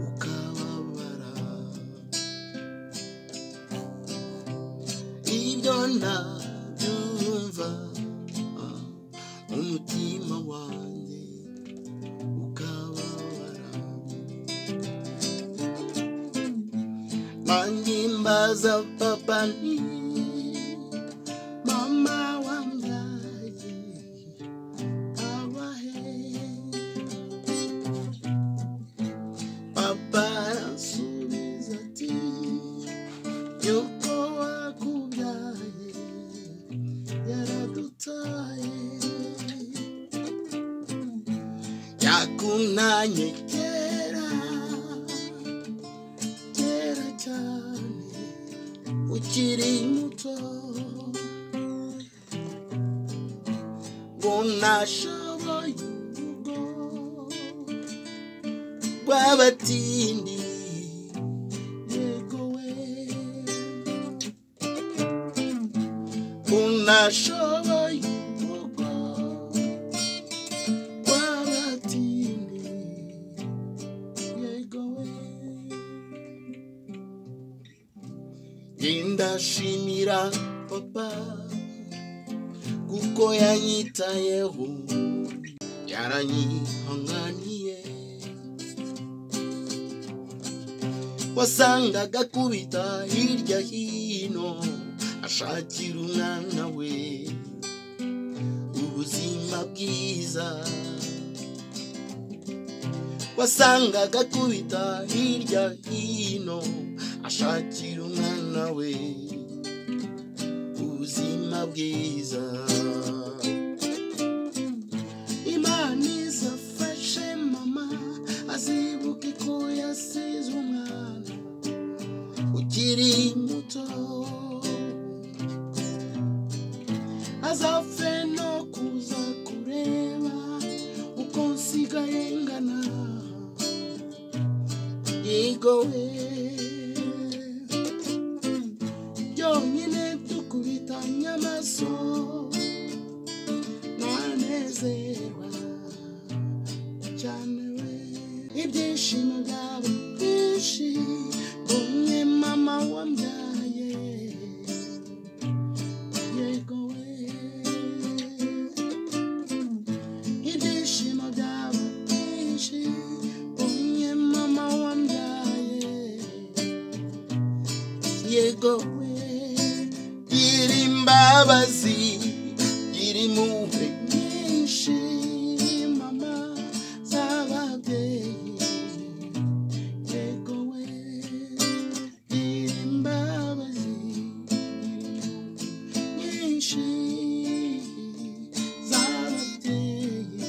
ukababara ibyo nabyumva ah, umutima wanjye ukababara mangimbaza papa ni mama wambyaye abahe Papa arasubiza ati yuko wakubyaye yaradutaye yakunanye kera kera cyane ukiri muto ngo nashoboye urugo rw'abatindi yego we unashoboye urugo rw'abatindi yego we indashimira papa kuko yanyitayeho yaranyihanganiye wasangaga akubita hirya hino ashakira umwana we ubuzima bwiza wasangaga akubita hirya hino ashakira umwana we ubuzima bwiza imana izafashe mama azibuke ko yasize umwana ukiri muto azapfe no kuza kureba uko nsigaye ngana yigowe byonyine dukubitanye amaso ntanezerwa cyane we ibyishimo byaba byinshi umwe mama wambyaye yego we ibyishimo byaba byinshi umwe mama wambyaye yego we gira imbabazi gira impuhwe nyinshi mama z'ababyeyi yego we gira imbabazi nyinshi z'ababyeyi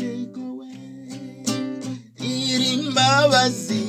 yego we gira imbabazi